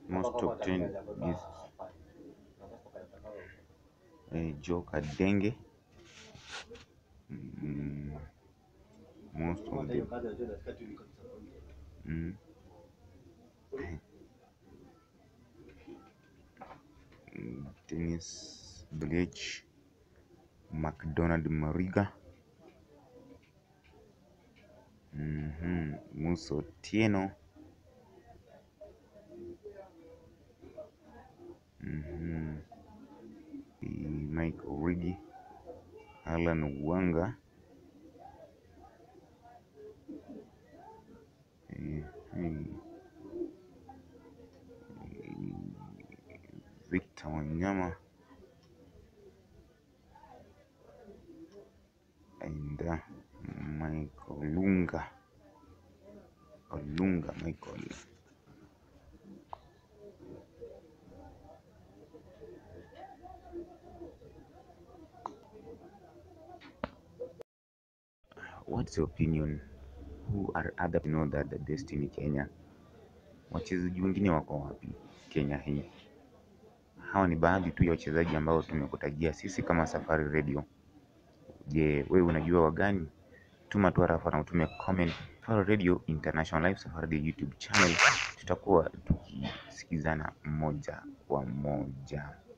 most top 10 is eh, Joe Kadenge mm, most of the mm, mm, Dennis Bliech McDonald Mariga mhm, Musa Otieno mhm, eh, Mike Origi Alan Wanga eh, eh, Victor Wanyama and uh, Michael Olunga Olunga Michael what's your opinion who are other you know that the Destiny Kenya wachezaji wengine wako wapi Kenya hii hawa ni baadhi tu ya wachezaji ambao tumekutajia sisi kama Safari Radio je wewe unajua wagani tuma tu harafa na utume comment Safari Radio International Live Safari Radio YouTube channel tutakuwa tukisikizana moja kwa moja